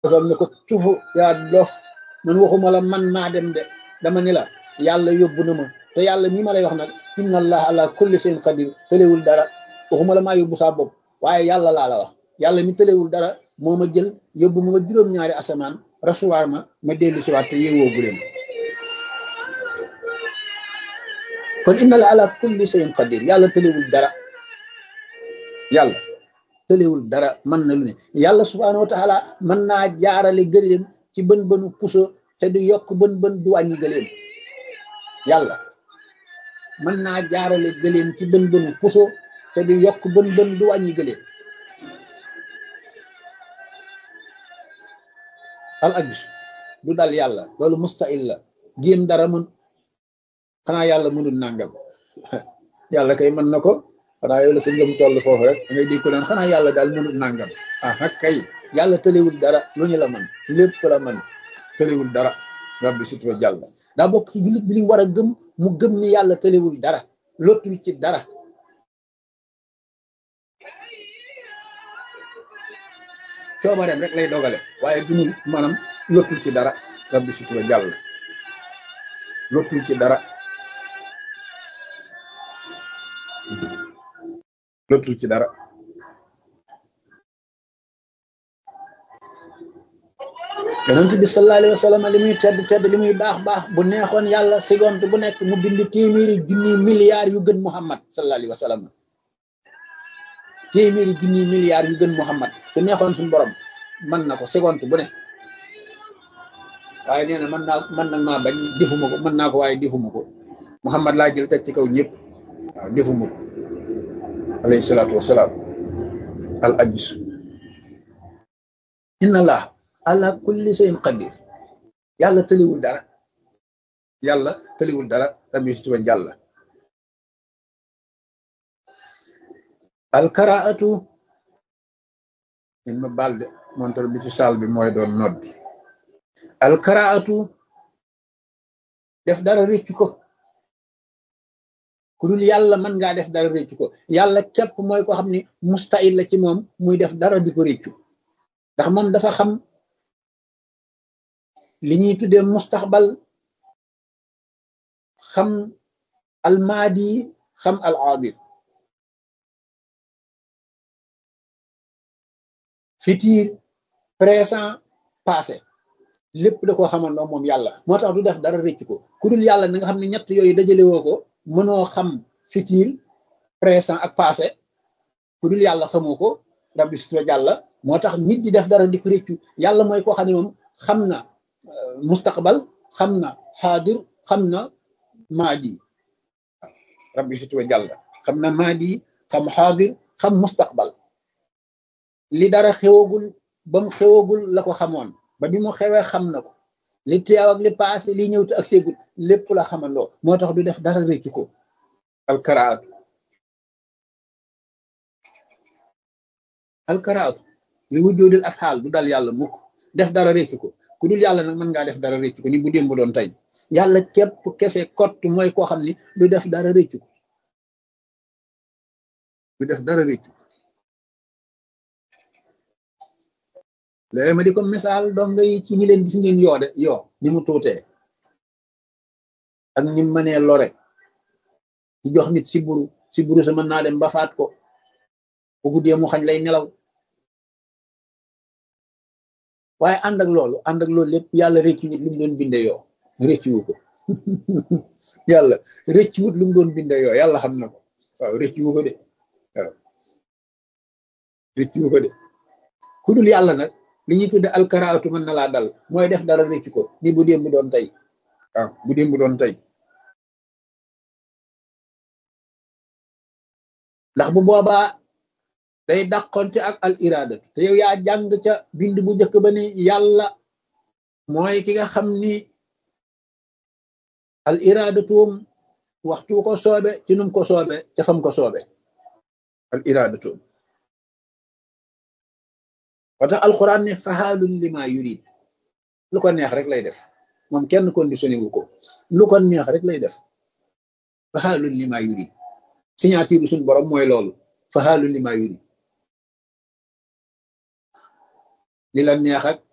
sam ne ko tufu yaa dof man waxuma la man maa dem de dama ni la yàlla yóbbu na ma te yàlla mii ma lay wax nag inna allah ala kulli shay'in qadir tëlewul dara waxuma la maa yóbbu saa bopp waaye yàlla laa la wax yàlla mi tëlewul dara moo ma jël yóbbu ma juróom-ñaari asamaan rasuwaar ma ma dellu si waat te yeewoo bu leen kon inna la ala kulli shay'in qadir yàlla tëlewul dara yàlla tëlewul dara mën na lu ne yàlla subhaanahu wa taala mën naa jaarale gëléem ci bën bënu puso te du yokk bën bën du wàññi gëléem yàlla mën naa jaarale gëléem ci bën bënu puso te du yokk bën bën du wàññi gëléem al ajus du dal yàlla loolu mustahil la jéem dara mën xanaa yàlla mënul nàngam yàlla kay mën na ko xanaa yow la sa ngëm toll foofu rek da ngay dégg ko naan xanaa yàlla daal mënul nàngam ah nag kay yàlla tëlewul dara lu ñu la man lépp la man tëlewul dara rabbi sutura jàll daa bokk ci jullit bi li mu war a gëm mu gëm ni yàlla tëlewul dara lottul ci dara coobareem rek lay dogale waaye dunul maanaam lottul ci dara rabbi sutura jàll lottul ci dara lottul ci dara yonent bi sallallahu alayhi wa sallam li muy tedd tedd li muy baax baax bu neexoon yàlla seconde bu nekk mu bind téeméeri junni milliards yu gën Muhammad sallallahu alayhi wa sallam téeméeri junni milliards yu gën Muhammad su neexoon suñu borom mën na ko seconde bu ne waaye nee na mën naa mën nag maa bañ defuma ko mën naa ko waaye defuma ko Muhammad laa jël teg ci kaw ñëpp waaw defuma ko alayhi salaatu wasalaam al ajus inna allah ala kulli shay'in qadir yàlla tëliwul dara yàlla tëliwul dara rabbi sutuba jàlla alkaraatu in ma baal de montar bi ci saal bi mooy doon nodd alkaraatu def dara réccu ko ku dul yàlla mën ngaa def dara réccu ko yàlla képp mooy ko xam ni mustahil la ci moom muy def dara di ko réccu ndax moom dafa xam li ñuy tuddee mustaxbal xam almaadi xam al aadir futur présent passé lépp da koo xamandoo moom yàlla moo tax du def dara rëcc ko ku dul yàlla na nga xam ne ñett yooyu dajale woo ko mënoo xam futur présent ak passé ku dul yàlla xamoo ko rabbi sutura jàlla moo tax nit di def dara di ko rëccu yàlla mooy koo xam ne moom xam na mustaqbal xam na xaadir xam na maadi rabbi sutura jàlla xam na maadi xam xaadir xam mustaqbal li dara xewagul ba mu xewagul la ko xamoon ba bi mu xewee xam na ko li teew ak li paase li ñëw te ak seegul lépp la xamandoo moo tax du def dara rëccu ko alkaraatu alkaraatu li wujjoodil afxaal du dal yàlla mukk def dara rëccu ko ku dul yàlla nag mën ngaa def dara rëccu ko ni bu démb doon tey yàlla képp kese kott mooy koo xam ni du def dara rëccu ko du def dara rëccu ko léegi ma di ko misaal donga yi ci ñi leen gis ngeen yoo de yoo ni mu tuutee ak ni mu mënee lore di jox nit si buru si buru sa mën naa dem ba faat ko bu guddee mu xañ lay nelaw waaye ànd ak loolu ànd ak loolu lépp yàlla rëccu wut lu mu doon binde yoo rëccu wu ko yàlla rëccu wut lu mu doon binde yoo yàlla xam na ko waaw rëccu wu ko de waaw rëccu wu ko de ku dul yàlla nag li ñuy tudde alkaraatu mën na laa dal mooy def dara rëccu ko ni bu démb doon tey waaw bu démb doon tey ndax bu boobaa day dàqonte ak al iradatu te yow yaa jàng ca bind bu njëkk ba ni yàlla mooy ki nga xam ni al iradatuum waxtu ko soobe ci num ko soobe ca fam ko soobe al iradatuum watax alquran ne faxaalun lima yurid lu ko neex rek lay def moom kenn conditionné wu ko lu ko neex rek lay def faxaalun lima yurid signature suñ borom mooy loolu faxaalun lima yurid li la neex ak